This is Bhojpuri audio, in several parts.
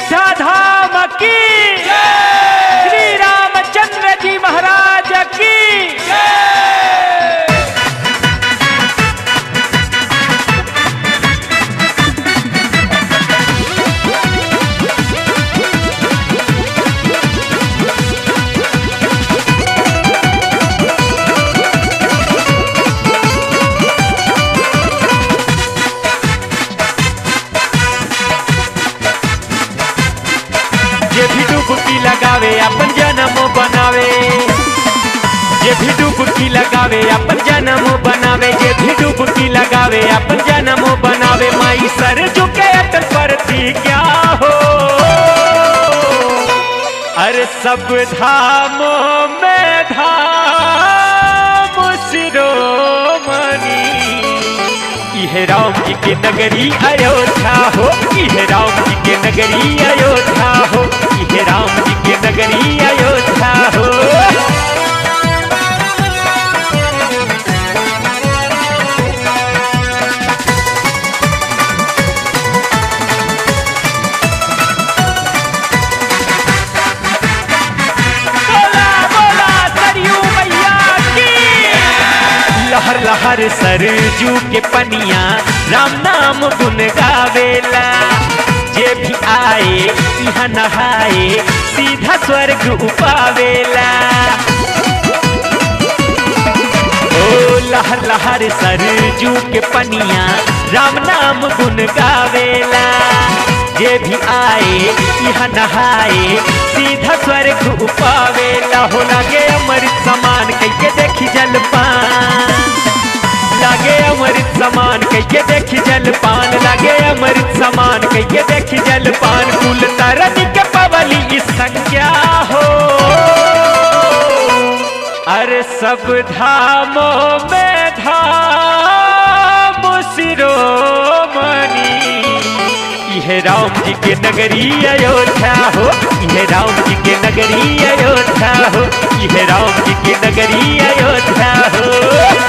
अयोध्या धाम की श्री रामचंद्र जी महाराज की जे भी डुबकी लगावे अपन जन्म बनावे जे भी डुबकी लगावे अपन जन्म बनावे जे भी डुबकी लगावे अपन जन्म बनावे माई सर झुके अटल पर थी क्या हो अरे सब धामों में धाम शिरोमणि इहे राम जी के नगरी अयोध्या हो इहे राम जी के नगरी अयोध्या हो इहे राम जी के नगरी अयोध्या हो बोला बोला सरयू मैया की लहर लहर सरजू के पनिया राम नाम गुन गावेला जे भी आए यहाँ नहाए सीधा स्वर्ग उपावेला ओ लहर लहर सरजू के पनिया राम नाम गुन गावेला जे भी आए यहाँ नहाए सीधा स्वर्ग उपावेला हो लगे अमृत समान कैके देखी जलपान लागे अमृत समान कैके देखी जलपान लागे अमृत समान कैके देखी जलपान कुल तरन के पवली इस संज्ञा हो अरे सब धामों में धाम शिरोमणि इहे राम जी के नगरी अयोध्या हो इहे राम जी के नगरी अयोध्या हो इहे राम जी के नगरी अयोध्या हो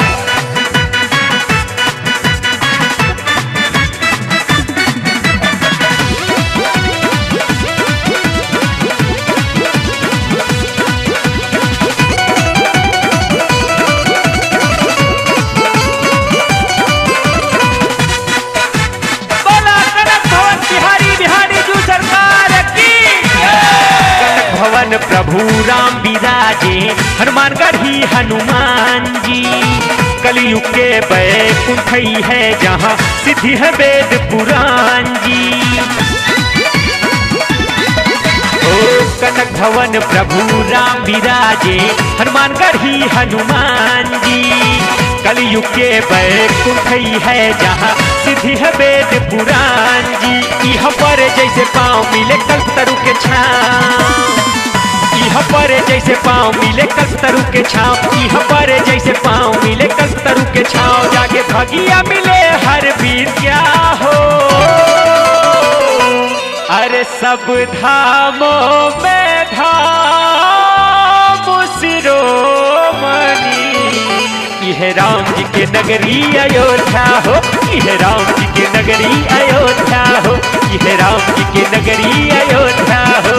बोला कनक भवन बिहारी बिहारी जू सरकार की कनक भवन प्रभु राम विराजे हनुमानगढ़ ही हनुमान जी कलयुग के बैकुंठ ही है जहाँ सिद्धि है वेद पुराण जी ओ कनक भवन प्रभु राम विराजे हनुमानगढ़ ही हनुमान जी कलयुग के बैकुंठ ही है जहाँ सिद्धि है वेद पुराण जी यह पर जैसे पाँव मिले कल्प तरु के छाँव यह पर जैसे पाँव मिले कल्प तरु के छाँव यह पर जैसे पाँव मिले कल्प तरु के छाँव जाके भगिया मिले हर वीर क्या हो अरे सब धामों में धाम शिरोमणि यह राम जी के नगरी अयोध्या हो यह राम जी के नगरी अयोध्या हो यह राम जी के नगरी अयोध्या हो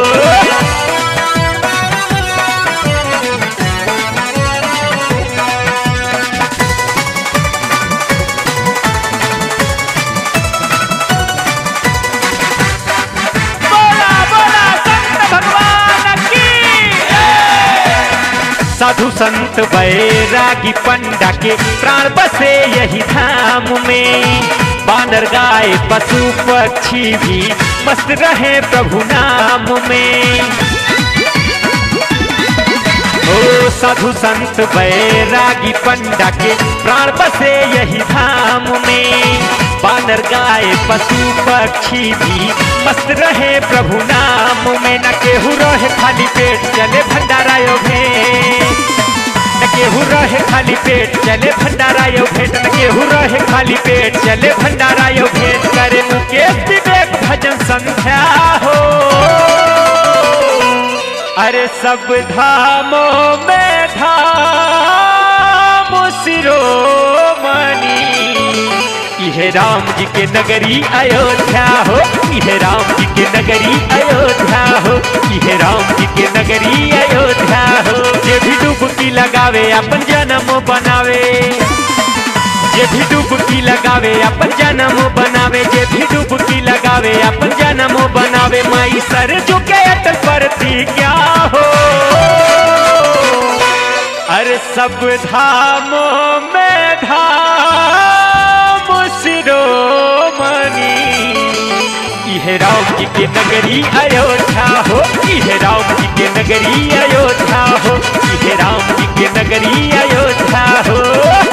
बोला बोला संत भगवान की साधु संत बैरागी पंडा के प्राण बसे यही धाम में बानर गाय पशु पक्षी भी मस्त रहे प्रभु नाम में ओ साधु संत बैरागी पंडा के प्राण बसे यही धाम में बानर गाय पशु पक्षी भी मस्त रहे प्रभु नाम में न केहू रहे खाली पेट चले भंडारा यो भेंट न केहू रहे खाली पेट चले भंडारा यो भेंट न केहू रहे खाली पेट चले भंडारा यो भेंट करे मुकेश विवेक भजन संध्या हो अरे सब धामों में धाम शिरोमणि इहे राम जी के नगरी अयोध्या हो इहे राम राम जी के नगरी अयोध्या हो ये राम जी के नगरी अयोध्या हो जे भी डुबकी लगावे अपन जन्म बनावे जे भी डुबकी लगावे अपन जन्म बनावे जे भी डुबकी लगावे अपन जन्म बनावे माई सर झुके अटल पर थी क्या हो अरे सब धामों में धाम शिरोमणि यह राम जी के नगरी अयोध्या हो यह राम जी के नगरी अयोध्या हो यह राम जी के नगरी अयोध्या हो